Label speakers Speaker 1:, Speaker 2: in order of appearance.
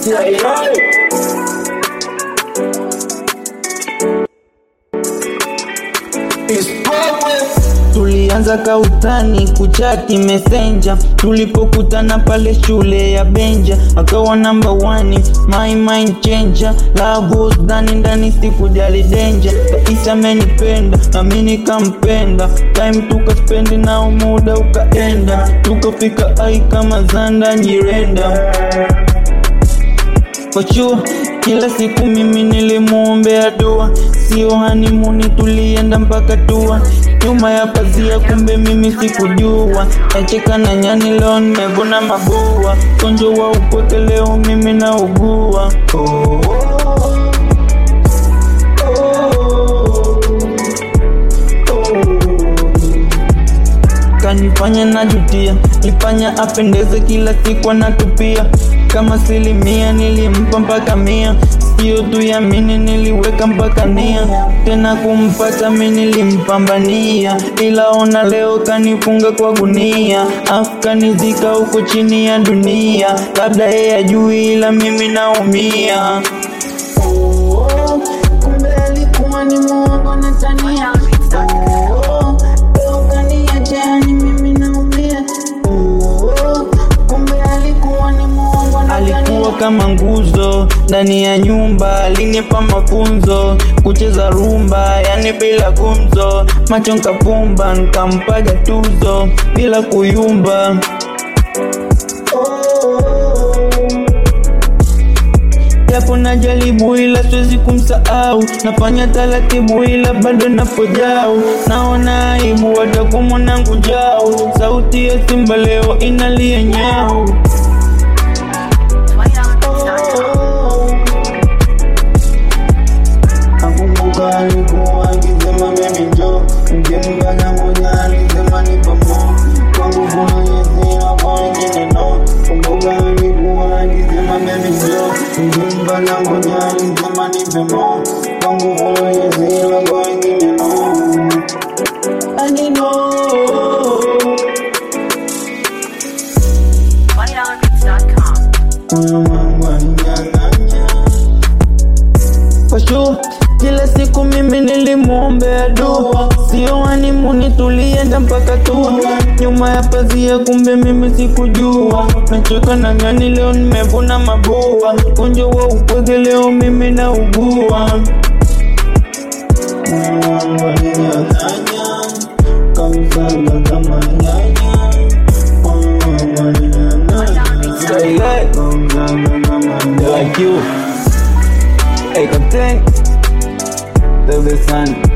Speaker 1: Tulianza kautani kuchati messenger, tulipokutana pale shule ya Benja, akawa number one, my mind changer, love was ndani ndani, sikujali danger, Kaisa amenipenda na mimi nikampenda, time tukaspend nao, muda ukaenda, tukafika ai kama Zanda Nyirenda for sure. Kila siku mimi nilimuombea dua, sio hanimuni, tulienda mpaka tua nyuma ya pazia, kumbe mimi sikujua. Nacheka na nyani, leo nimevuna mabua, gonjwa wa upweke leo mimi naugua. Oh, oh, oh, kanifanya najutia, lifanya apendeze kila siku anatupia kama silimia, nilimpa mpaka mia, sio tu yamini, niliweka mpaka nia, tena kumpata mi nilimpambania, ila ona leo kanifunga kwa gunia, afu kanizika huko chini ya dunia, labda yeye ajui, ila mimi naumia. Oh, kumbe alikuwa ni muongo na tania. Oh, leo kaniacha, yani mimi naumia. Oh, kumbe alikuwa ni muongo na tania. Alikuwa kama nguzo ndani ya nyumba, alinipa mafunzo kucheza rumba, yani bila gumzo, macho nkapumba, nkampaga tuzo bila kuyumba. Japo najaribu ila siwezi kumsahau, nafanya taratibu ila bado napojau, naona aibu hata kwa mwanangu njau, sauti ya simba leo inalia nyau. Nakumbuka alikuwa akisema baby njoo, nikimkanya moja alisema ni pamo, kwangu kuna yesi na kwa wengine no. Kumbuka alikuwa akisema baby njoo, nikimkanya moja alisema ni pamo, kwangu kuna yesi na kwa wengine no. And you know
Speaker 2: MoneyDollarBeats.com.
Speaker 1: Moyo wangu alinyang'anya. For sure, kila siku mimi nilimwombea dua, sio hanimuni, tulienda mpaka tua nyuma ya pazia, kumbe mimi sikujua. Nachoka na ngani, leo nimevuna mabua, gonjwa wa upweke leo mimi naugua. Moyo wangu alinyang'anya, kamsaga kama nyanya. Moyo wangu alinyang'anya, kamsaga kama nyanya. Like you. Hey, Captain, the best man.